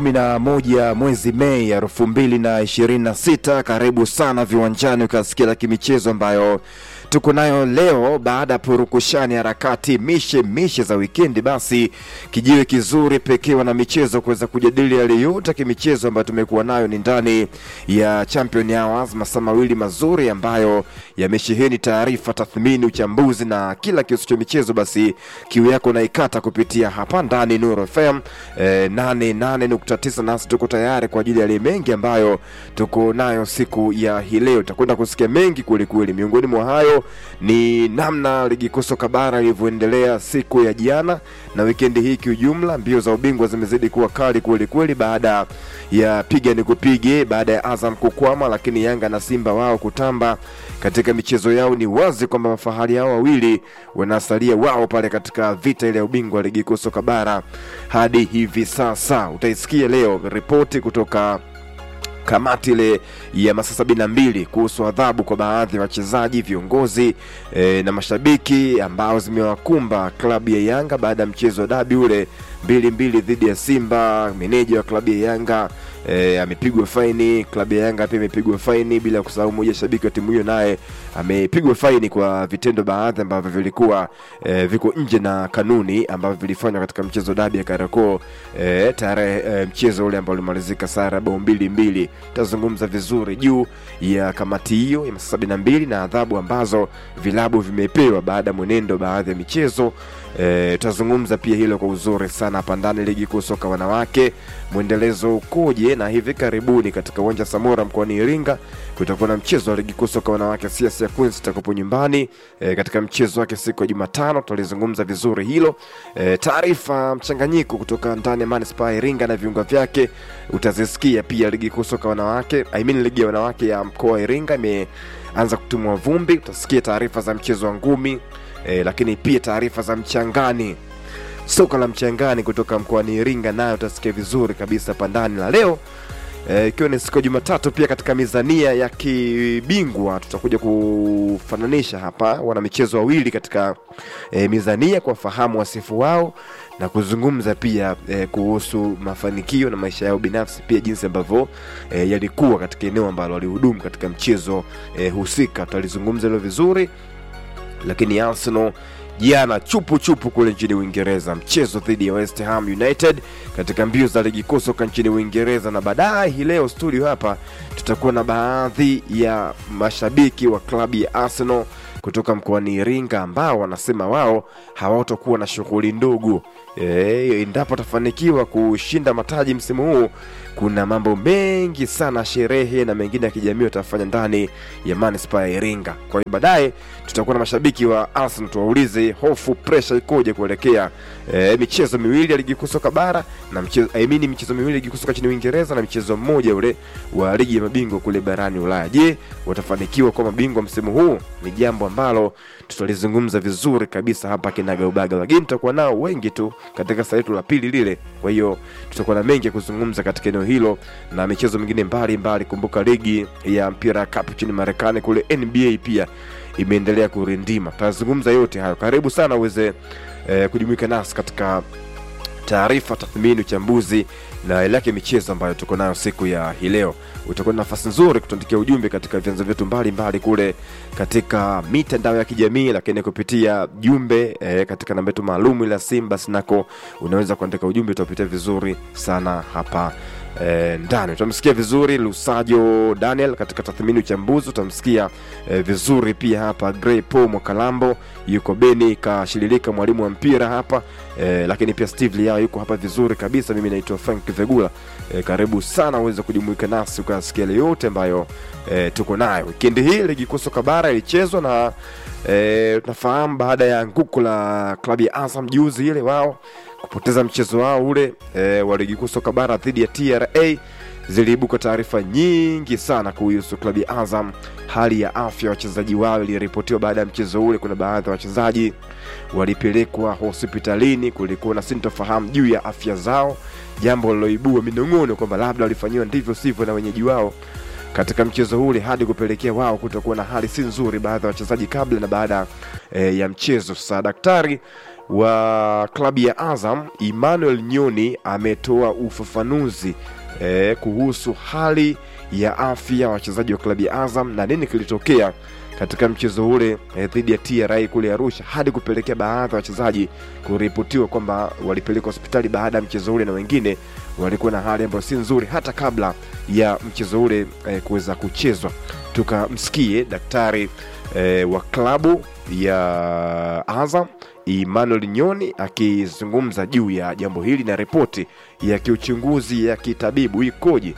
kumi na moja mwezi Mei elfu mbili na ishirini na sita. Karibu sana viwanjani ukasikia la kimichezo ambayo tuko nayo leo baada ya purukushani harakati mishe mishe za wikendi. Basi kijiwe kizuri pekee wana michezo kuweza kujadili yale yote kimichezo ambayo tumekuwa nayo ni ndani ya Champion Hours, masaa mawili mazuri ambayo yamesheheni taarifa, tathmini, uchambuzi na kila kihusu cha michezo. Basi kiu yako naikata kupitia hapa ndani Nuru FM eh, 88.9 nasi tuko tayari kwa ajili ya yale mengi ambayo tuko nayo siku ya hii leo. Tutakwenda kusikia mengi kwelikweli. Miongoni mwa hayo ni namna ligi kuu soka bara ilivyoendelea siku ya jana na wikendi hii kiujumla. Mbio za ubingwa zimezidi kuwa kali kwelikweli, baada ya piga ni kupige, baada ya Azam kukwama, lakini Yanga na Simba wao kutamba katika michezo yao. Ni wazi kwamba mafahari hao wawili wanasalia wao pale katika vita ile ya ubingwa wa ligi kuu soka bara hadi hivi sasa. Utaisikia leo ripoti kutoka kamati ile ya masaa sabini na mbili kuhusu adhabu kwa baadhi ya wachezaji, viongozi e, na mashabiki ambao zimewakumba klabu ya Yanga baada ya mchezo wa dabi ule mbili mbili dhidi ya Simba. Meneja wa klabu ya Yanga e, amepigwa faini, klabu ya Yanga pia imepigwa faini, bila kusahau mmoja shabiki wa timu hiyo naye amepigwa faini kwa vitendo baadhi ambavyo vilikuwa e, viko nje na kanuni ambavyo vilifanywa katika mchezo dabi ya Kariakoo e, tarehe e, mchezo ule ambao ulimalizika sare bao mbili mbili. Tutazungumza vizuri juu ya kamati hiyo ya masaa sabini na mbili na adhabu ambazo vilabu vimepewa baada ya mwenendo baadhi ya michezo e, tutazungumza pia hilo kwa uzuri sana hapa ndani. Ligi kuu soka wanawake mwendelezo ukoje? Na hivi karibuni katika uwanja Samora mkoani Iringa kutakuwa na mchezo wa ligi kuu soka wanawake CS ya Queens itakapo nyumbani e, katika mchezo wake siku ya Jumatano. Tutalizungumza vizuri hilo e, taarifa mchanganyiko kutoka ndani ya manispaa ya Iringa na viunga vyake utazisikia pia. Ligi kuu soka wanawake I mean, ligi ya wanawake ya mkoa wa Iringa imeanza kutumwa vumbi. Utasikia taarifa za mchezo wa ngumi e, lakini pia taarifa za mchangani soka la mchangani kutoka mkoani Iringa nayo utasikia vizuri kabisa hapa ndani la leo ikiwa e, ni siku ya Jumatatu. Pia katika mizania ya kibingwa tutakuja kufananisha hapa wana michezo wawili katika e, mizania kwa fahamu wasifu wao na kuzungumza pia e, kuhusu mafanikio na maisha yao binafsi, pia jinsi ambavyo e, yalikuwa katika eneo ambalo walihudumu katika mchezo e, husika. Tutalizungumza hilo vizuri, lakini Arsenal jana chupu chupu kule nchini Uingereza, mchezo dhidi ya West Ham United katika mbio za ligi kuu soka nchini Uingereza. Na baadaye hii leo studio hapa tutakuwa na baadhi ya mashabiki wa klabu ya Arsenal kutoka mkoani Iringa ambao wanasema wao hawatakuwa na shughuli ndogo e, endapo watafanikiwa kushinda mataji msimu huu. Kuna mambo mengi sana, sherehe na mengine ya kijamii watafanya ndani ya manispaa ya Iringa. Kwa hiyo baadaye tutakuwa na mashabiki wa Arsenal, tuwaulize hofu, presha ikoje kuelekea e, michezo miwili ya ligi kuu soka bara na mchezo I mean, michezo miwili ya ligi kuu soka nchini Uingereza na mchezo mmoja ule wa ligi ya mabingwa kule barani Ulaya. Je, watafanikiwa kwa mabingwa msimu huu? Ni jambo ambalo tutalizungumza vizuri kabisa hapa kinagaubaga, lakini tutakuwa nao wengi tu katika saa letu la pili lile. Kwa hiyo tutakuwa na mengi ya kuzungumza katika eneo hilo na michezo mingine mbalimbali. Kumbuka ligi ya mpira cup nchini Marekani kule NBA pia imeendelea kurindima. Tutazungumza yote hayo, karibu sana uweze eh, kujumuika nasi katika taarifa, tathmini, uchambuzi na ile yake michezo ambayo tuko nayo siku ya hii leo. Utakuwa na nafasi nzuri kutuandikia ujumbe katika vyanzo vyetu mbalimbali kule katika mitandao ya kijamii, lakini kupitia jumbe eh, katika namba yetu maalum ile simu, basi nako unaweza kuandika ujumbe, utapitia vizuri sana hapa E, ndani utamsikia vizuri Lusajo Daniel katika tathmini uchambuzi, utamsikia e, vizuri pia hapa Grey Paul Mwakalambo yuko Beni kashililika mwalimu wa mpira hapa e, lakini pia Steve Liao yuko hapa vizuri kabisa. Mimi naitwa Frank Vegula e, karibu sana uweze kujumuika nasi ukasikia yale yote ambayo e, tuko nayo wikendi hii. Ligi kuu soka bara ilichezwa na e, tunafahamu baada ya anguko la klabu ya Azam juzi ile wao kupoteza mchezo wao ule e, wa ligi kuu soka bara dhidi ya TRA, ziliibuka taarifa nyingi sana kuhusu klabu ya Azam. Hali ya afya ya wachezaji wao iliripotiwa baada ya mchezo ule. Kuna baadhi ya wachezaji walipelekwa hospitalini, kulikuwa na sintofahamu juu ya afya zao, jambo liloibua minong'ono kwamba labda walifanyiwa ndivyo sivyo na wenyeji wao katika mchezo ule hadi kupelekea wao kutokuwa na hali si nzuri, baadhi ya wachezaji kabla na baada e, ya mchezo. Sasa daktari wa klabu ya Azam Emmanuel Nyoni ametoa ufafanuzi eh, kuhusu hali ya afya ya wachezaji wa klabu ya Azam na nini kilitokea katika mchezo ule eh, dhidi ya TRA kule Arusha hadi kupelekea baadhi ya wachezaji kuripotiwa kwamba walipelekwa hospitali baada ya mchezo ule na wengine walikuwa na hali ambayo si nzuri hata kabla ya mchezo ule eh, kuweza kuchezwa. Tukamsikie daktari eh, wa klabu ya Azam Emmanuel Nyoni akizungumza juu ya jambo hili na ripoti ya kiuchunguzi ya kitabibu ikoje.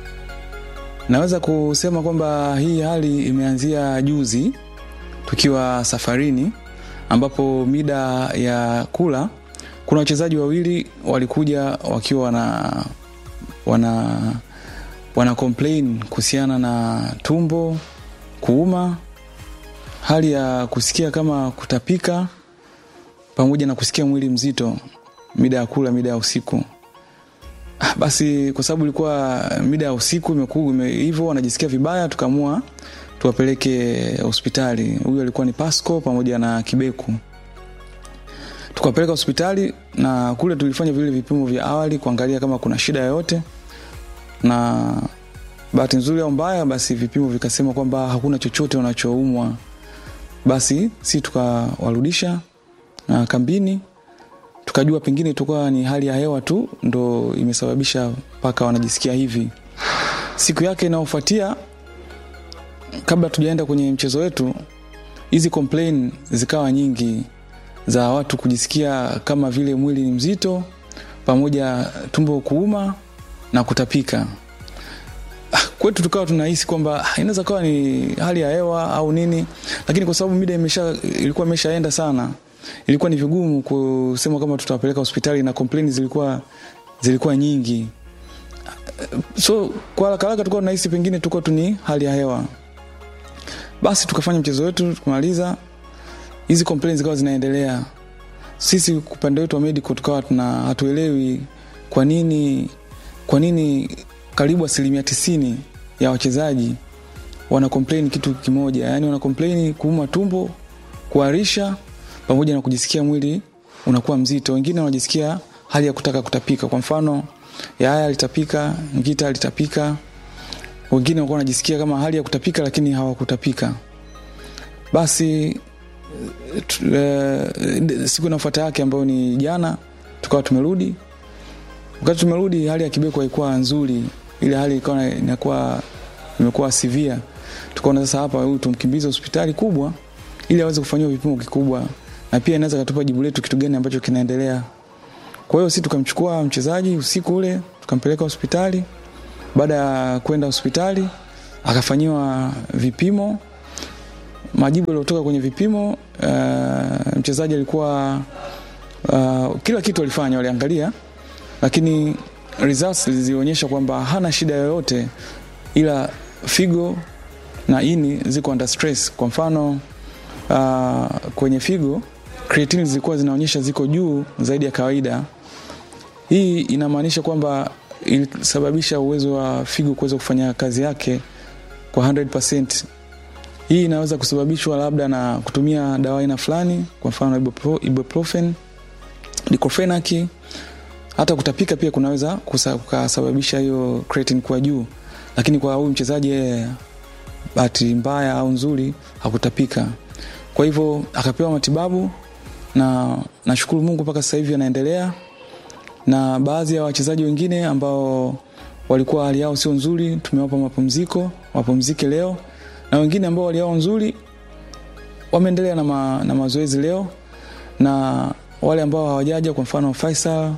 Naweza kusema kwamba hii hali imeanzia juzi tukiwa safarini, ambapo mida ya kula kuna wachezaji wawili walikuja wakiwa wana wana wana complain kuhusiana na tumbo kuuma, hali ya kusikia kama kutapika, pamoja na kusikia mwili mzito mida ya kula, mida ya usiku. Ah, Basi kwa sababu ilikuwa mida ya usiku imekuwa hivyo, wanajisikia vibaya, tukaamua tuwapeleke hospitali. Huyu alikuwa ni Pasco pamoja na Kibeku, tukawapeleka hospitali na kule tulifanya vile vipimo vya awali kuangalia kama kuna shida yoyote, na bahati nzuri au mbaya, basi vipimo vikasema kwamba hakuna chochote wanachoumwa. Basi si tukawarudisha na kambini tukajua pengine itakuwa ni hali ya hewa tu ndo imesababisha mpaka wanajisikia hivi. Siku yake inayofuatia, kabla tujaenda kwenye mchezo wetu, hizi complain zikawa nyingi za watu kujisikia kama vile mwili ni mzito, pamoja tumbo kuuma na kutapika. Ah, Kwetu tukawa tunahisi kwamba ah, inaweza kawa ni hali ya hewa au nini, lakini kwa sababu mida imesha, ilikuwa imeshaenda sana ilikuwa ni vigumu kusema kama tutawapeleka hospitali na complain zilikuwa zilikuwa nyingi so kwa haraka haraka tulikuwa tunahisi pengine tulikuwa tu ni hali ya hewa basi tukafanya mchezo wetu tukamaliza hizi complaints zikawa zinaendelea sisi upande wetu wa medical tukawa tuna hatuelewi kwa nini kwa nini karibu asilimia tisini ya wachezaji wana complain kitu kimoja yani wana complain kuuma tumbo kuharisha pamoja na kujisikia mwili unakuwa mzito. Wengine wanajisikia hali ya kutaka kutapika, kwa mfano Yaya alitapika, Ngita alitapika, wengine walikuwa wanajisikia kama hali ya kutapika lakini hawakutapika. Basi t- eh, siku inafuata yake ambayo ni jana, tukawa tumerudi. Wakati tumerudi, hali ya Kibeko haikuwa nzuri, ile hali ikawa inakuwa imekuwa severe. Tukaona sasa hapa huyu tumkimbize hospitali kubwa ili aweze kufanyiwa vipimo kikubwa na pia inaweza katupa jibu letu kitu gani ambacho kinaendelea. Kwa hiyo sisi tukamchukua mchezaji usiku ule tukampeleka hospitali. Baada ya kwenda hospitali akafanyiwa vipimo. Majibu yaliyotoka kwenye vipimo, uh, mchezaji alikuwa uh, kila kitu walifanya, waliangalia, lakini results zilionyesha kwamba hana shida yoyote, ila figo na ini ziko under stress. Kwa mfano uh, kwenye figo creatine zilikuwa zinaonyesha ziko juu zaidi ya kawaida. Hii inamaanisha kwamba ilisababisha uwezo wa figo kuweza kufanya kazi yake kwa 100%. Hii inaweza kusababishwa labda na kutumia dawa aina fulani, kwa mfano ibupro- ibuprofen, diclofenac. Hata kutapika pia kunaweza kusa- kukasababisha hiyo creatine kuwa juu, lakini kwa huyu mchezaji yeye bahati mbaya au nzuri hakutapika. Kwa hivyo akapewa matibabu na nashukuru Mungu mpaka sasa hivi anaendelea, na baadhi ya wachezaji wengine ambao walikuwa hali yao sio nzuri tumewapa mapumziko wapumzike leo, na wengine ambao hali yao nzuri wameendelea na, ma, na mazoezi leo, na wale ambao hawajaja kwa mfano Faisal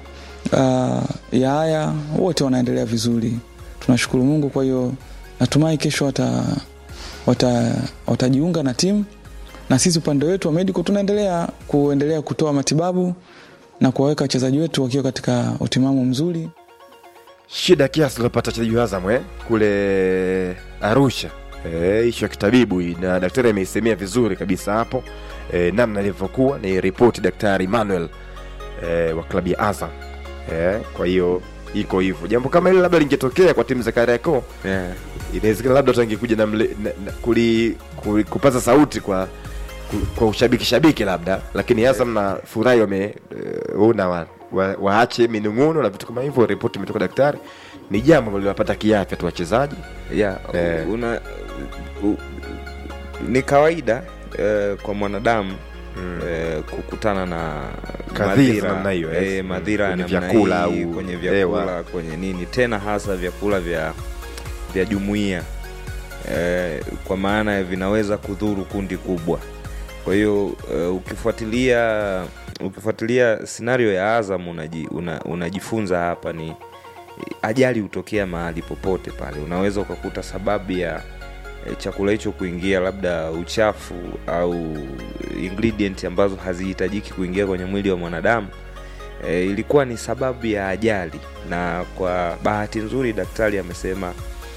uh, Yahaya wote wanaendelea vizuri, tunashukuru Mungu. Kwa hiyo natumai kesho wata, wata, watajiunga na timu na sisi upande wetu wa medical tunaendelea kuendelea kutoa matibabu na kuwaweka wachezaji wetu wakiwa katika utimamu mzuri. shida kiasi iliyopata wachezaji wa Azam eh, kule Arusha eh, ishu ya kitabibu hii, na daktari ameisemea vizuri kabisa hapo eh, namna ilivyokuwa. Ni ripoti daktari Emmanuel eh, wa klabu ya Azam eh, kwa hiyo iko hivyo. Jambo kama hili labda lingetokea kwa timu za Kariakoo yeah. inawezekana labda watu wangekuja na, mle- na, na kuli, kuli, kupaza sauti kwa ku- kwa ushabiki shabiki labda lakini Azam na furahi wameona wa, wa, waache minung'uno na vitu kama hivyo ripoti imetoka daktari ni jambo ambalo liwapata kiafya tu wachezaji yeah, Eh. una, u, ni kawaida eh, kwa mwanadamu eh, kukutana na Kadhia za namna hiyo, yes. eh, madhira ya Kwenye namna vyakula hii, au kwenye hewa. vyakula kwenye nini tena hasa vyakula vya vya jumuiya eh, kwa maana ya vinaweza kudhuru kundi kubwa kwa hiyo eh, ukifuatilia ukifuatilia scenario ya azam unaji, una, unajifunza hapa ni ajali hutokea mahali popote pale unaweza ukakuta sababu ya eh, chakula hicho kuingia labda uchafu au ingredient ambazo hazihitajiki kuingia kwenye mwili wa mwanadamu e, ilikuwa ni sababu ya ajali na kwa bahati nzuri daktari amesema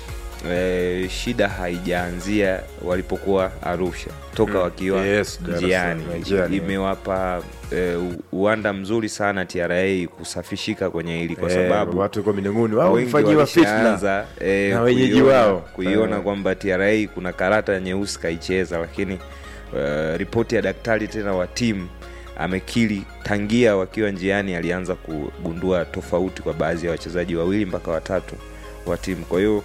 e, shida haijaanzia walipokuwa arusha toka Mm. wakiwa Yes, Dar es njiani Salaam, njiani. imewapa e, uwanda mzuri sana tra kusafishika kwenye hili kwa Eh, sababu watu kwa minung'uni wao wengi wamefanyiwa fitna walishaanza eh, na wenyeji kuiona- wao. kuiona Eh. kwamba tra kuna karata nyeusi kaicheza lakini uh, ripoti ya daktari tena wa timu amekiri tangia wakiwa njiani alianza kugundua tofauti kwa baadhi ya wachezaji wawili mpaka watatu wa timu kwa hiyo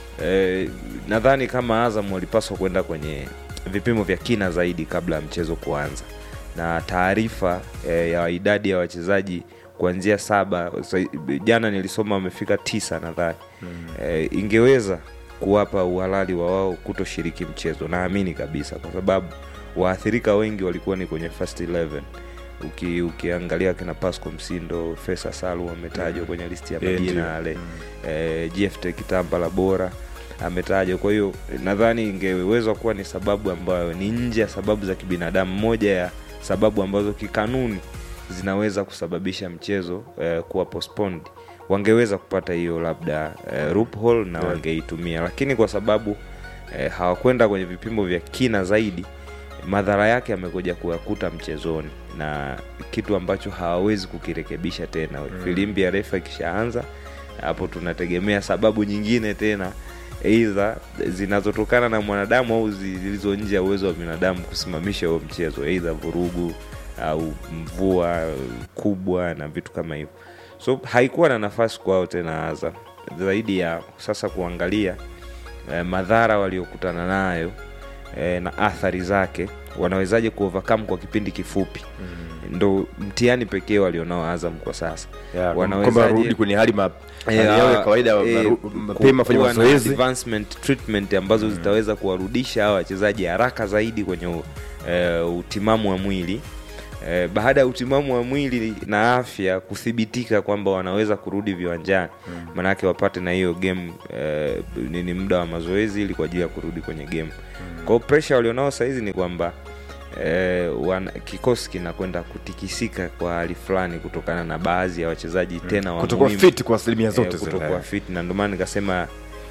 eh, nadhani kama azam walipaswa kwenda kwenye vipimo vya kina zaidi kabla ya mchezo kuanza na taarifa eh, ya idadi ya wachezaji kuanzia saba sa- jana nilisoma wamefika tisa nadhani mm. eh, ingeweza kuwapa uhalali wa wao kutoshiriki mchezo naamini kabisa kwa sababu waathirika wengi walikuwa ni kwenye first 11 Uki, ukiangalia kina pasco msindo fesa salu wametajwa kwenye listi ya Eh, majina ndio. yale eh, gft kitambala bora ametajwa kwa hiyo nadhani ingeweza kuwa ni sababu ambayo ni nje ya sababu za kibinadamu moja ya sababu ambazo kikanuni zinaweza kusababisha mchezo eh, kuwa postponed wangeweza kupata hiyo labda eh, loophole na wangeitumia lakini kwa sababu eh, hawakwenda kwenye vipimo vya kina zaidi madhara yake amekuja kuyakuta mchezoni na kitu ambacho hawawezi kukirekebisha tena mm. filimbi ya refa ikishaanza hapo tunategemea sababu nyingine tena eidha zinazotokana na mwanadamu au zilizo nje ya uwezo wa binadamu kusimamisha huo mchezo eidha vurugu au mvua kubwa na vitu kama hivyo so haikuwa na nafasi kwao tena Azam zaidi ya sasa kuangalia eh, madhara waliokutana nayo eh, na athari zake wanawezaje kuovercome kwa kipindi kifupi mm. ndo mtihani pekee walionao Azam kwa sasa Ya, Wanawezaje- kwamba warudi kwenye hali ma- hali yao ya kawaida eh, maru- ku- mapema fanya kuwa na mazoezi advancement treatment ambazo zitaweza kuwarudisha hawa wachezaji haraka zaidi kwenye u- eh, utimamu wa mwili eh, baada ya utimamu wa mwili na afya kuthibitika kwamba wanaweza kurudi viwanjani mm. maanake wapate na hiyo game eh, nini muda wa mazoezi ili kwa ajili ya kurudi kwenye game mm. kwao presha walionao sahizi ni kwamba eh, wana, kikosi kinakwenda kutikisika kwa hali fulani kutokana na baadhi ya wachezaji tena wa kutokuwa muhimu fit kwa asilimia eh, zote zile. kutokuwa fit na ndio maana nikasema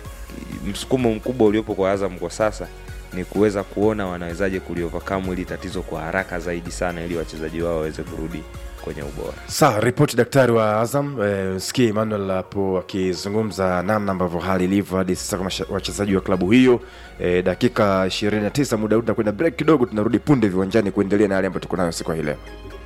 msukumo mkubwa uliopo kwa Azam kwa sasa ni kuweza kuona wanawezaje kuliovercome ili tatizo kwa haraka zaidi sana ili wachezaji wao waweze kurudi kwenye ubora sawa ripoti daktari wa azam eh, sikia emmanuel hapo akizungumza namna ambavyo hali ilivyo hadi sasa kwa masha- wachezaji wa klabu hiyo eh, dakika 29 muda huu tunakwenda break kidogo tunarudi punde viwanjani kuendelea na yale ambayo tuko nayo siku ya hii leo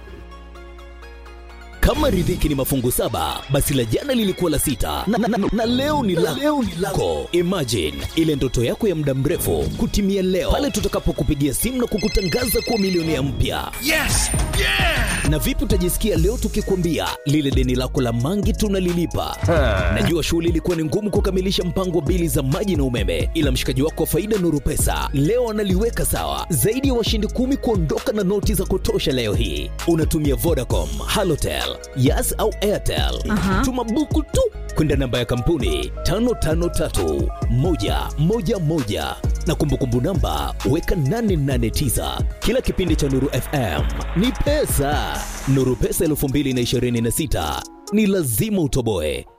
kama riziki ni mafungu saba basi la jana lilikuwa la sita na, na, na, na leo ni la leo ni lako imagine ile ndoto yako ya muda mrefu kutimia leo pale tutakapokupigia simu na kukutangaza kuwa milionea mpya Yes! Yeah! na vipi utajisikia leo tukikwambia lile deni lako la mangi tunalilipa najua shughuli ilikuwa ni ngumu kukamilisha mpango wa bili za maji na umeme ila mshikaji wako wa faida nuru pesa leo analiweka sawa zaidi ya washindi kumi kuondoka na noti za kutosha leo hii unatumia vodacom halotel yas au airtel tuma buku tu kwenda namba ya kampuni 553111 na kumbukumbu namba weka 889 kila kipindi cha nuru fm ni pesa nuru pesa 226 ni lazima utoboe